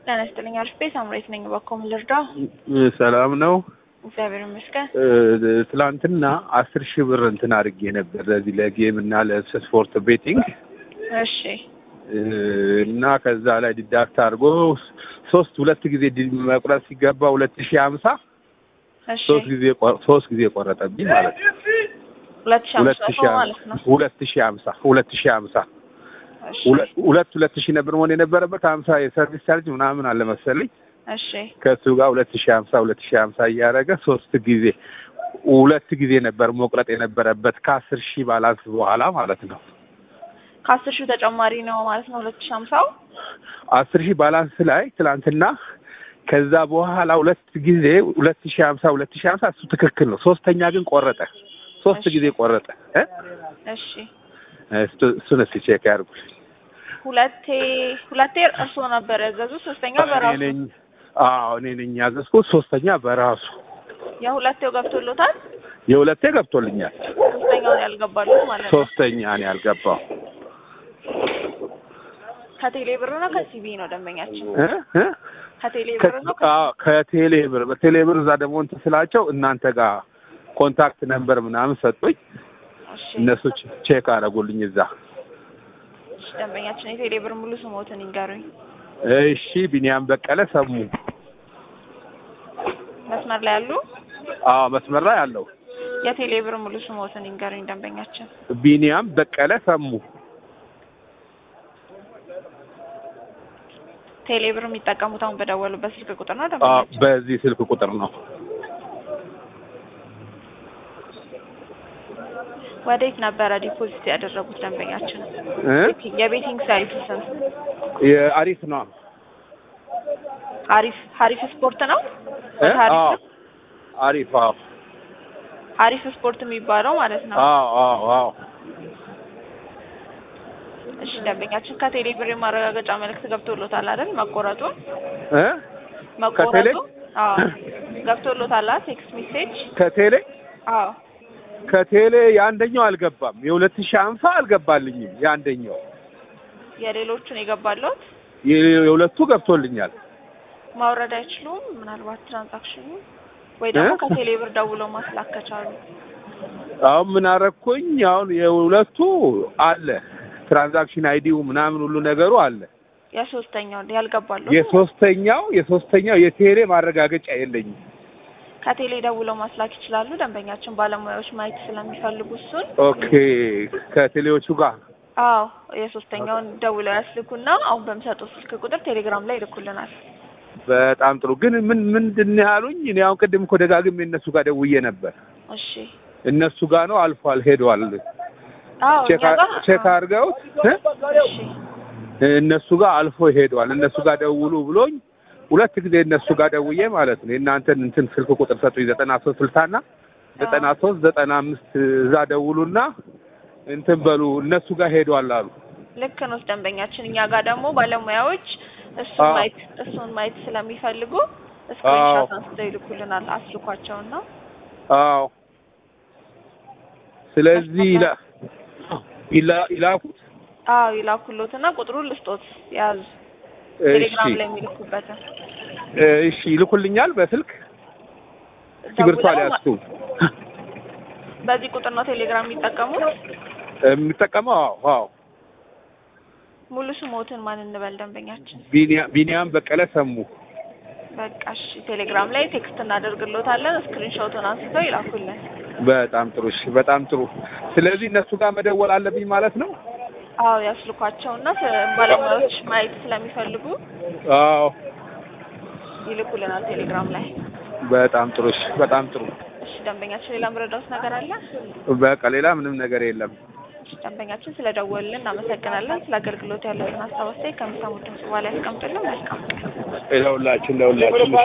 ጤና ይስጥልኝ። አሪፍ ቤት አምሬት ነኝ። በኮም ልርዳ? ሰላም ነው። እግዚአብሔር ይመስገን። ትላንትና አስር ሺህ ብር እንትን አድርጌ ነበር ለዚህ ለጌም እና ለስፖርት ቤቲንግ እሺ እና ከዛ ላይ ዲዳክት አድርጎ ሶስት ሁለት ጊዜ ዲ- መቁረጥ ሲገባ ሁለት ሺህ ሀምሳ እሺ ሶስት ጊዜ ቆ- ሶስት ጊዜ ቆረጠብኝ ማለት ነው። ሁለት ሺህ ሁለት አምስት ሺህ ማለት ነው። ሁለት ሺህ ሀምሳ ሁለት ሺህ ሀምሳ እሺ ሁለት ሁለት ሁለት ሺህ ነበር መሆን የነበረበት ሀምሳ የሰርቪስ ቻርጅ ምናምን አለ መሰለኝ እሺ ከእሱ ጋር ሁለት ሺህ ሀምሳ ሁለት ሺህ ሀምሳ እያደረገ ሶስት ጊዜ ሁለት ጊዜ ነበር መቁረጥ የነበረበት ከአስር ሺህ ባላንስ በኋላ ማለት ነው። ከአስር ሺህ ተጨማሪ ነው ማለት ነው። ሁለት ሺህ ሀምሳው አስር ሺህ ባላንስ ላይ ትላንትና ከዛ በኋላ ሁለት ጊዜ ሁለት ሺህ ሀምሳ ሁለት ሺህ ሀምሳ እሱ ትክክል ነው። ሶስተኛ ግን ቆረጠ። ሶስት እሺ። ጊዜ ቆረጠ። እ? እሺ እሱ- እሱን እስኪ ቼክ ያድርጉ። ሁለቴ ሁለቴ እርስዎ ነበር ያዘዙ፣ ሶስተኛ እኔ በራሱ ነኝ አዎ እኔ ነኝ ያዘዝኩት። ሶስተኛ በራሱ የሁለቴው ገብቶሎታል። የሁለቴ ገብቶልኛል። ሶስተኛውን ያልገባሉት ማለት ነው። ሶስተኛ ነው ያልገባው ከቴሌ ብር ነው ከሲቢ ነው ደንበኛችን? እ? እ? ከቴሌ ብር ነው ከ- አዎ ከቴሌ ብር በቴሌ ብር እዛ ደግሞ እንትን ስላቸው እናንተ ጋር ኮንታክት ነምበር ምናምን ሰጡኝ። እሺ እነሱ ቼ- ቼክ አደረጉልኝ እዛ። እሺ፣ ደንበኛችን የቴሌ ብር ሙሉ ስሞትን ይንገሩኝ። እሺ ቢኒያም በቀለ ሰሙ። መስመር ላይ ያሉ አዎ መስመር ላይ አለው። የቴሌ ብር ሙሉ ስሞትን ይንገሩኝ ደንበኛችን። ቢኒያም በቀለ ሰሙ። ቴሌ ብር የሚጠቀሙት አሁን በደወሉበት ስልክ ቁጥር ነው አዎ ደንበኛችን? በዚህ ስልክ ቁጥር ነው። ወዴት ነበረ ዲፖዚት ያደረጉት ደንበኛችን? እ? የቤቲንግ ሳይት ስም የአሪፍ ነው። አሪፍ ሀሪፍ ስፖርት ነው። እ? ሀሪፍ አዎ ነው? አሪፍ አዎ ሀሪፍ ስፖርት የሚባለው ማለት ነው። አዎ አዎ አዎ እሺ ደንበኛችን ከቴሌ ብር የማረጋገጫ መልእክት ገብቶሎታል አይደል? መቆረጡን እ? መቆረጡ አዎ ገብቶሎታል አይደል? ቴክስት ሜሴጅ ከቴሌ አዎ ከቴሌ የአንደኛው አልገባም። የሁለት ሺህ ሀምሳ አልገባልኝም። የአንደኛው የሌሎቹን የገባለት የ- የሁለቱ ገብቶልኛል። ማውረድ አይችሉም። ምናልባት ትራንዛክሽኑ ወይ ደግሞ እ? ከቴሌ ብር ደውለው ማስላክ ከቻሉ አሁን ምን አረኩኝ? አሁን የሁለቱ አለ ትራንዛክሽን አይዲው ምናምን ሁሉ ነገሩ አለ። የሶስተኛው ያልገባለት የሶስተኛው የሶስተኛው የቴሌ ማረጋገጫ የለኝም። ከቴሌ ደውለው ማስላክ ይችላሉ። ደንበኛችን ባለሙያዎች ማየት ስለሚፈልጉ እሱን ኦኬ ከቴሌዎቹ ጋር አዎ የሶስተኛውን ደውለው ያስልኩና አሁን በሚሰጡት ስልክ ቁጥር ቴሌግራም ላይ ይልኩልናል። በጣም ጥሩ። ግን ምን ምንድን ነው ያሉኝ? እኔ አሁን ቅድም እኮ ደጋግሜ እነሱ ጋር ደውዬ ነበር። እሺ እነሱ ጋር ነው አልፏል፣ ሄዷል። አዎ ቼክ እኛ ጋር ቼክ አድርገውት እ? እሺ እነሱ ጋር አልፎ ሄዷል። እነሱ ጋር ደውሉ ብሎኝ ሁለት ጊዜ እነሱ ጋር ደውዬ ማለት ነው የእናንተን እንትን ስልክ ቁጥር ሰጡኝ ዘጠና ሶስት ስልሳና ዘጠና ሶስት ዘጠና አምስት እዛ ደውሉና እንትን በሉ እነሱ ጋር ሄዷል አሉ። ልክ ነው ደንበኛችን። እኛ ጋር ደግሞ ባለሙያዎች እሱን አዎ። ማየት እሱን ማየት ስለሚፈልጉ አዎ። ስክሪንሾት አንስተው ይልኩልናል። አስልኳቸውና አዎ ስለዚህ ይላ- ይላ- ይላኩት አዎ ይላኩሎትና ቁጥሩን ልስጦት ያዙ። እሺ ቴሌግራም ላይ የሚልኩበትን እሺ ይልኩልኛል በስልክ እስክሪብቶ ደውለው አልያዝኩም በዚህ ቁጥር ነው ቴሌግራም የሚጠቀሙት። የምጠቀመው አዎ አዎ ሙሉ ስሞትን ማን እንበል ደንበኛችን? ቢኒያ- ቢኒያም በቀለ ሰሙ በቃ እሺ፣ ቴሌግራም ላይ ቴክስት እናደርግሎታለን። ስክሪንሾቱን አንስተው ይላኩልን። በጣም ጥሩ እሺ በጣም ጥሩ ስለዚህ እነሱ ጋር መደወል አለብኝ ማለት ነው አዎ ያስልኳቸውና ስ- ባለሙያዎች ማየት ስለሚፈልጉ አዎ ይልኩልናል ቴሌግራም ላይ። በጣም ጥሩ እሺ በጣም ጥሩ እሺ ደንበኛችን፣ ሌላ ምረዳውት ነገር አለ? በቃ ሌላ ምንም ነገር የለም እሺ ደንበኛችን ስለደወልን እናመሰግናለን። ስለ አገልግሎት ያለውን ሀሳብ አስተያየት ከሚሰሙት ድምጽ በኋላ ያስቀምጡልን። መልካም ለሁላችን ለሁላችን